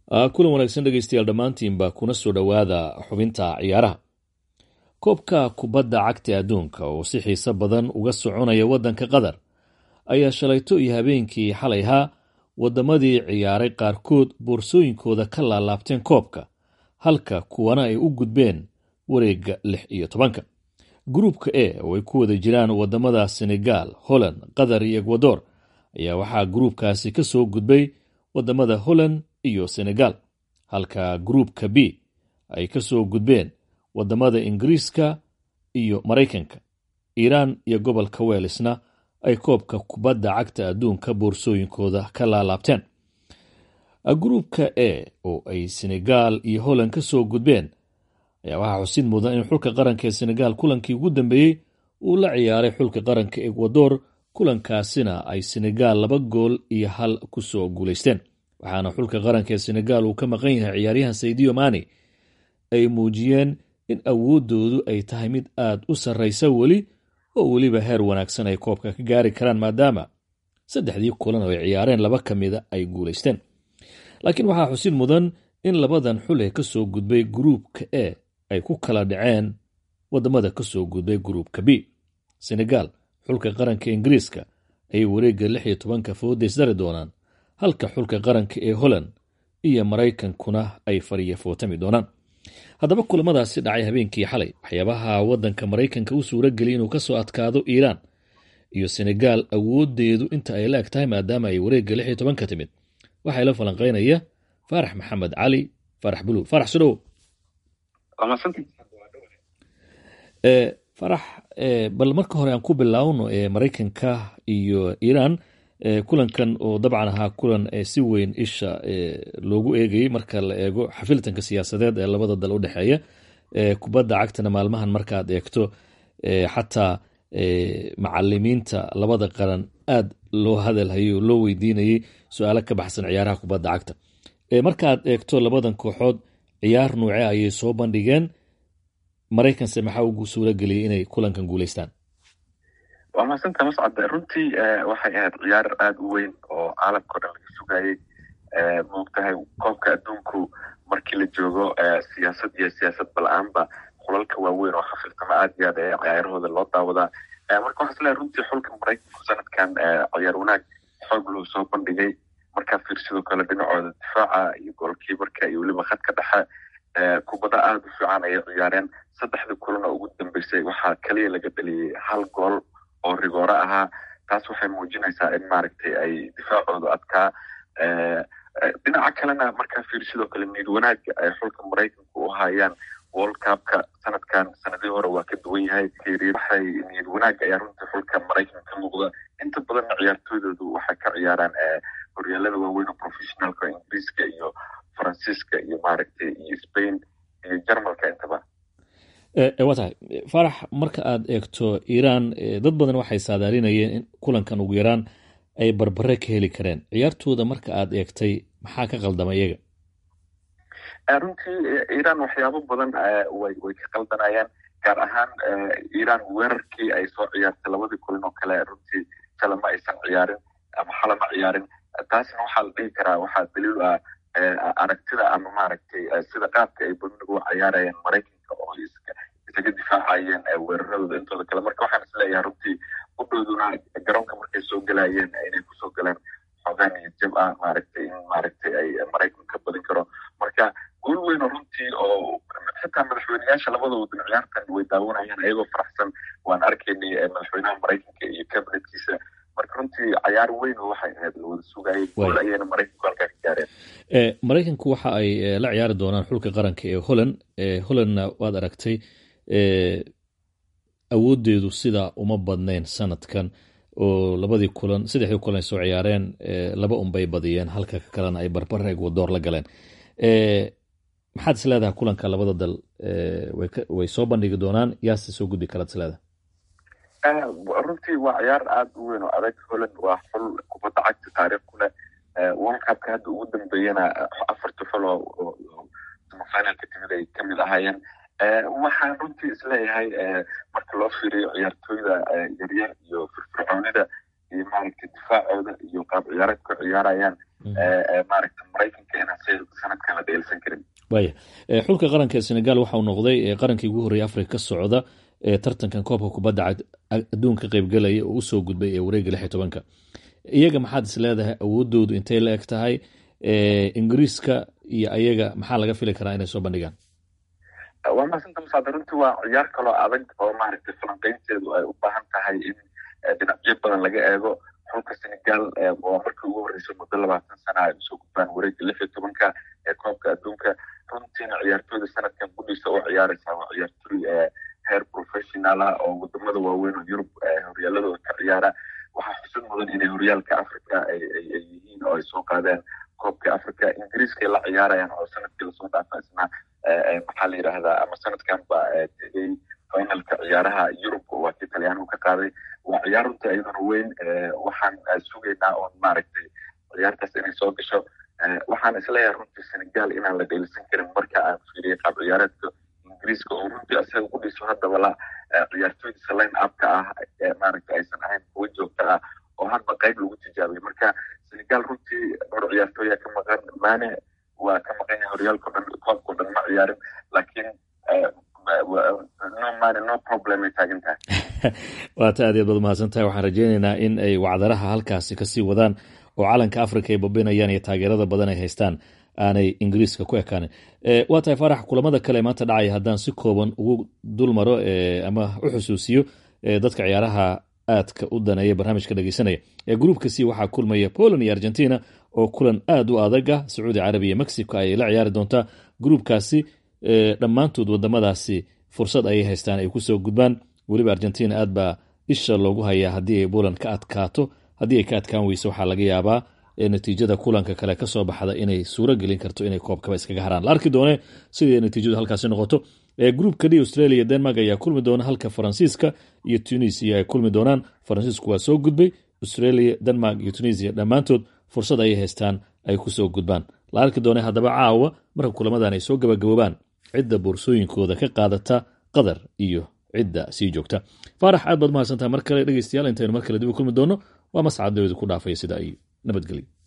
kulan wanaagsan dhegeystayaal dhammaantiinba kuna soo dhowaada xubinta ciyaaraha koobka kubadda cagta adduunka oo si xiise badan uga soconaya waddanka qatar ayaa shalayto iyo habeenkii xalay ahaa waddamadii ciyaaray qaarkood boorsooyinkooda ka laalaabteen koobka halka kuwana ay u gudbeen wareegga lix iyo tobanka gruupka e oo ay ku wada jiraan wadamada senegal holland qatar iyo ekwador ayaa waxaa gruupkaasi ka soo gudbay wadamada holland iyo senegal halka gruupka b ay ka soo gudbeen wadamada ingiriiska iyo maraykanka iiraan iyo gobolka weelisna ay koobka kubadda cagta adduunka boorsooyinkooda ka laalaabteen gruupka e oo ay senegal iyo holland ka soo gudbeen ayaa waxaa xusid mudan in xulka qaranka ee senegal kulankii ugu dambeeyey uu la ciyaaray xulka qaranka ekwador kulankaasina ay senegal laba gool iyo hal ku soo guulaysteen waxaana xulka qaranka ee senegal uu ka maqan yahay ciyaaryahan saydiyo mani ay muujiyeen in awooddoodu ay tahay mid aad u sarraysa weli oo weliba heer wanaagsan ay koobka ka gaari karaan maadaama saddexdii kulan oo ay ciyaareen laba ka mida ay guulaysteen laakiin waxaa xusid mudan in labadan xul ee ka soo gudbay gruupka e ay ku kala dhaceen wadamada ka soo gudbay gruupka b senegal xulka qaranka ingiriiska ayay wareegga lix iyo tobanka foodays dari doonaan halka xulka qaranka ee holland iyo maraykankuna ay fariya footami doonaan haddaba kulamadaasi dhacay habeenkii xalay waxyaabaha waddanka maraykanka u suura geliyay inuu ka soo adkaado iiraan iyo senegal awooddeedu inta ay la eg tahay maadaama ay wareegga lix iyo tobanka timid waxaa ila falanqaynaya faarax maxamed cali faarax buluug faarax sudhow farax bal marka hore aan ku bilaawno maraykanka iyo iiraan kulankan oo dabcan ahaa kulan si weyn isha loogu eegayey marka la eego xafiltanka siyaasadeed ee labada dal u dhexeeya kubadda cagtana maalmahan markaad eegto xataa macalimiinta labada qaran aad loo hadalhayay oo loo weydiinayay su-aalo ka baxsan ciyaaraha kubadda cagta markaad eegto labadan kooxood ciyaar nuuce ayay soo bandhigeen maraykanse maxaa ugu suura geliyay inay kulankan guulaystaan waa mahadsanta mascade runtii waxay ahayd ciyaar aada u weyn oo caalamka o dhan laga sugayey maogtahay koobka adduunku markii la joogo siyaasad iyo siyaasad bala-aanba xulalka waaweyn oo xafiltama aad iyo aad ee ciyaarahooda loo daawadaa marka waxaa isleehay runtii xulka maraykanku sanadkan ciyaar wanaag xoog loo soo bandhigay markaa fiir sidoo kale dhinacooda difaaca iyo goolkiibarka iyo weliba khadka dhexe kubada aada u fiican ayay ciyaareen saddexdii kulan oo ugu dambeysay waxaa keliya laga dheliyey hal gool oo rigoore ahaa taas waxay muujinaysaa in maaragtay ay difaacooda adkaa dhinaca kalena markaa fiir sidoo kale niid wanaaga ay xulka maraykanku u hayaan world cupka sanadkan sanadii hore waa ka duwan yahay waxay niid wanaag ayaa runtii xulka maraykanka ka muuqda inta badanna ciyaartooydoodu waxay ka ciyaaraan horyaalada waaweyn oo professionalka ingiriiska iyo faransiiska iyo maaragtay iyo spain iyo jarmalka intaba waa tahay farax marka aad eegto iiraan dad badan waxay saadaalinayeen in kulankan ugu yaraan ay barbare ka heli kareen ciyaartooda marka aad eegtay maxaa ka qaldama iyaga runtii iiraan waxyaabo badan way way ka qaldanayaan gaar ahaan iiraan weerarkii ay soo ciyaartay labadii kulan oo kale runtii shala ma aysan ciyaarin ama xala ma ciyaarin taasna waxaa la dhihi karaa waxaa daliil ah aragtida ama maaragtay sida qaabka ay badan ugu ciyaarayeen maraykanka oo isaga difaacayeen weeraradooda intooda kale marka waxaan isleeyahay runtii udhooduna garoonka markay soo galayeen inay kusoo galeen xoogaan iyo jab ah maaragtay in maaragtay ay maraykanka ka badin karo marka guul weyn oo runtii oo xitaa madaxweyneyaasha labada wadan ciyaartan way daawanayaan ayagoo faraxsan waan arkaynay madaxweynaha maraykanka iyo kabinetkiisa marka runtii cayaar weyn oo waxay ahayd lawada sugayay guul ayayna maraykanku halkaa ka gaareen maraykanku waxa ay la ciyaari doonaan xulka qaranka ee holland hollandna waad aragtay awooddeedu sidaa uma badnayn sanadkan oo labadii kulan saddexdii kulan ay soo ciyaareen laba unbay badiyeen halka ka kalena ay barbare ekwadoor la galeen maxaad is leedahay kulanka labada dal way soo bandhigi doonaan yaase soo gudbi karaad is leedahay runtii waa ciyaar aada u weyn oo adag holland waa xul kubadda cagta taariikh ku leh world cupka hadda ugu dambeeyana afarta xul oo semifinalka timid ay kamid ahaayeen waxaan runtii isleeyahay marka loo fiiriyo ciyaartooyda yaryar iyo firfircoonida iyo maaragtay difaacooda iyo qaab ciyaareed ku ciyaarayaan maaragta maraykanka inaan runtii sanadkan la dheelsan karin waya xulka qaranka ee senegal waxauu noqday qarankii ugu horreeyay afrika ka socda ee tartankan koobka kubadda adduunka qaybgalaya oo usoo gudbay ee wareega lix iyo tobanka iyaga maxaad is leedahay awoodoodu intay la eg tahay ingiriiska iyo ayaga maxaa laga fili karaa inay soo bandhigaan waa mahadsantaa masaada runtii waa ciyaar kaloo adag oo maaragtay falanqeynteedu ay u baahan tahay in dhinacyo badan laga eego xulka senegal waa markii ugu horreysay muddo labaatan sana ay usoo gudbaan wareegga lix iyo tobanka ee koobka adduunka runtiina ciyaartooyda sanadkan gudhiisa u ciyaaraysaa waa ciyaartooy heer professional ah oo wadamada waaweyn oo yurub horyaaladooda ka ciyaara waxaa xusid mudan inay horyaalka africa ay yihiin oo ay soo qaadeen koobka africa ingiriiskay la ciyaarayaan oo sanadkii lasoo dhaafa isna maxaa la yidhaahdaa ama sanadkan ba tegay finalka ciyaaraha yurub waa kii talyaanigu ka qaaday waa ciyaar runtii iyaduna weyn waxaan sugaynaa oon maaragtay ciyaartaas inay soo gasho waxaan isleeyahay runtii senegal inaan la dheelisan karin marka aan fiiriyay qaab ciyaareedka ingiriiska oo runtii asaga ku dhiso haddaba la ciyaartooydiisa line upka ah maaragta aysan ahayn kuwo joogto ah oo hadba qayb lagu tijaabiyay marka senegal runtii dhowr ciyaartooya ka maqan maane waa ka maqan yahay horyaalka dhan koobkao dhan ma ciyaarin laakiin no mane no problem ay taagan tahay waata aad yaad baad mahadsan tahay waxaan rajeyneynaa in ay wacdaraha halkaasi kasii wadaan oo calanka africa ay babinayaan iyo taageerada badan ay haystaan aanay ingiriiska ku ekaanin waa tahay faarax kulamada kale maanta dhacaya haddaan si kooban ugu dul maro ama u xusuusiyo dadka ciyaaraha aadka u daneeya barnaamijka dhegeysanaya ee gruupka c waxaa kulmaya poland iyo argentina oo kulan aad u adaga sacuudi carabiya mexico ayay la ciyaari doontaa gruupkaasi dhammaantood wadamadaasi fursad ayay haystaan ay kusoo gudbaan weliba argentina aad baa isha loogu hayaa haddii ay poland ka adkaato haddii ay ka adkaan weyso waxaa laga yaabaa natiijada kulanka kale kasoo baxda inay suuro gelin karto inay koobkaba iskaga haraan la arki doone siday natiijadu halkaasi noqoto gruupka d australia denmark ayaa kulmi doona halka faransiiska iyo tunisia ay kulmi doonaan faransiisku waa soo gudbay australia denmark iyo tunisia dhammaantood fursad ayay haystaan ay kusoo gudbaan la arki doone haddaba caawa marka kulamadan ay soo gabagaboobaan cidda boorsooyinkooda ka qaadata qatar iyo cidda sii joogta faarax aad baad mahadsantaha mar kale dhegeystayaal intaynu mar kale dib u kulmi doono waa mascad dawada ku dhaafaya sida ay nabadgelyo